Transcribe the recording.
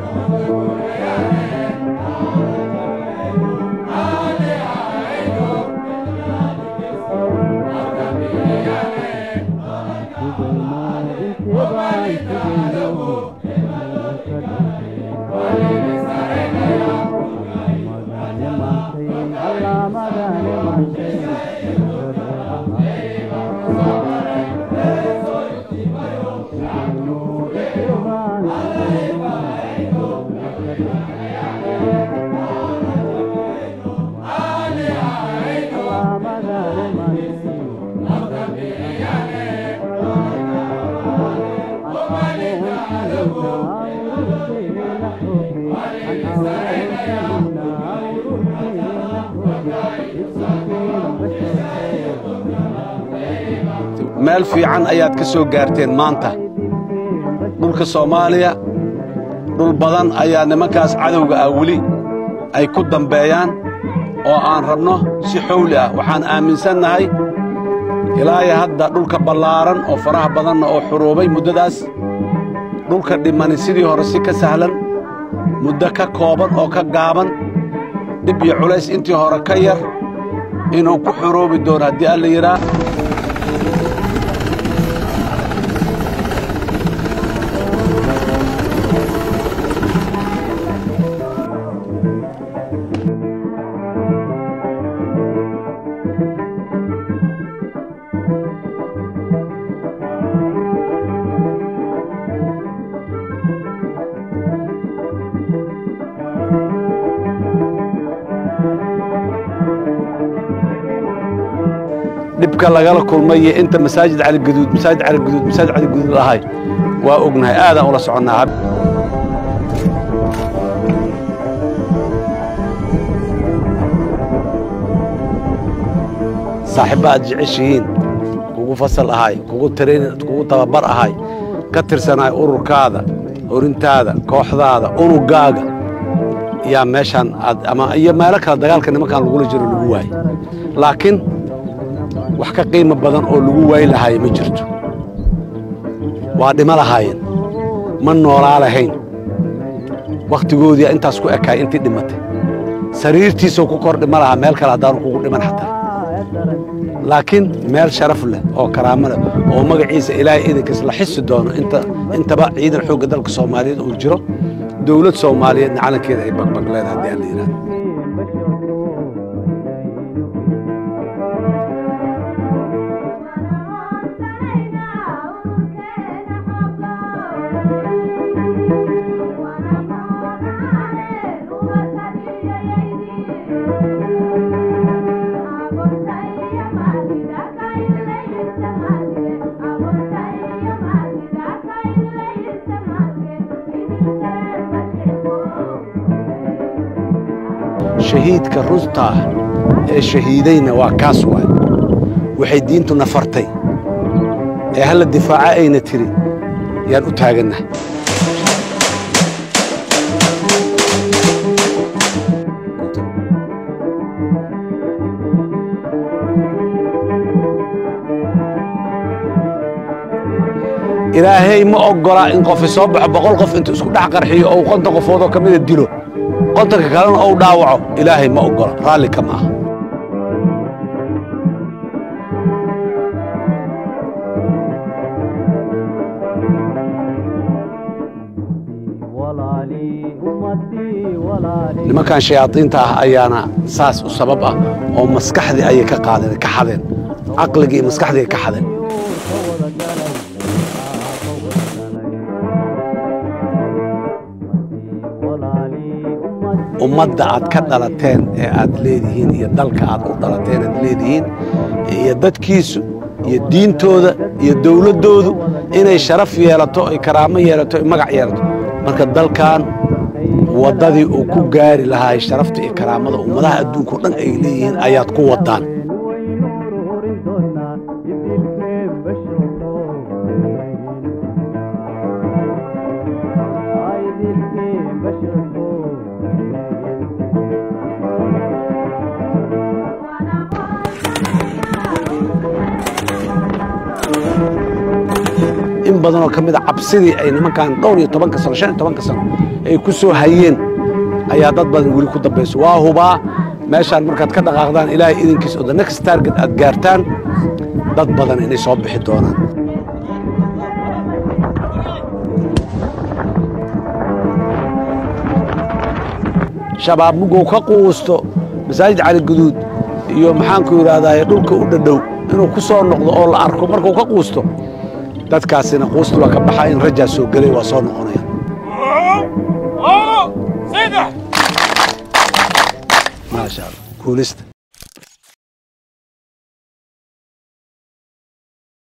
meel fiican ayaad ka soo gaarteen maanta dhulka soomaaliya dhul badan ayaa nimankaas cadowga ah weli ay ku dambeeyaan oo aan rabno si xowli ah waxaan aaminsannahay ilaaya hadda dhulka ballaaran oo faraha badanna oo xuruubay muddadaas dhulka dhimani sidii hore si ka sahlan muddo ka kooban oo ka gaaban dhib iyo culays intii hore ka yar inuu ku xuruubi doono haddii alla yidhaa dhibka lagala kulmay iyo inta masaajid caligaduud masaajid caligaduud masaajid caligaduud ahay waa ognahay aadaan ula soconnaa saaxiibba aad jeceshihiin kugu fasal ahay kugu tarayn kugu tababar ahay ka tirsanaay ururkaada horintaada kooxdaada unuggaaga yaa meeshaan aad ama iyo meelo kale dagaalka nimankaan lagula jiro lagu waayey laakiin wax ka qiimo badan oo lagu waayi lahaaya ma jirto waa dhimo lahaayeen ma noolaa lahayn wakhtigoodii intaas ku ekaay intii dhimatay sariirtiisoo ku kor dhima lahaa meel kale haddaanu kugu dhiman xataa laakiin meel sharaf leh oo karaamo leh oo magaciisa ilaahay idinkiis la xisi doono inta intaba ciidan xoogga dalka soomaaliyeed uu jiro dowlad soomaaliyeedna calankeeda ay bagbag leedahay haddii aan la yidhahdo shahiidka runta ah ee shahiidayna waa kaas waay waxay diintu nafartay ee halla difaaca ayna tiri yaan u taagannahay ilaahay ma oggolaa in qofi soo baxo boqol qof intuu isku dhex qarxiyo ou konton qofoodoo ka mida dilo qontanka kalena ou dhaawaco ilaahay ma oggola raalli kama aha nimankan shayaadiinta ah ayaana saas u sabab ah oo maskaxdii ayay ka qaadeen ka xadeen caqligii iyo maskaxdii ay ka xadeen ummadda aad ka dhalateen ee aad leedihiin iyo dalka aad u dhalateen aad leedihiin iyo dadkiisu iyo diintooda iyo dowladdoodu inay sharaf yeelato ay karaamo yeelato ay magac yeelato marka dalkan waddadii uu ku gaari lahaa sharafta iyo karaamada ummadaha adduunka o dhan ay leeyihiin ayaad ku waddaan in badanoo ka mid a cabsidii ay nimankan dhowr iyo tobanka sano shan iyo tobanka sano ay ku soo hayeen ayaa dad badan weli ku dambayso waa hubaa meeshaan markaad ka dhaqaaqdaan ilaahay idinkiis oo the next target aad gaartaan dad badan inay soo bixi doonaan shabaab muguu ka quusto masaajid cali guduud iyo maxaanku yidhaahdaa dhulka u dhadhow inuu ku soo noqdo oo la arko markuu ka quusto dadkaasina quusti waa ka baxaa in rajaa soo gelay waa soo noqonaya maasha allah kuulista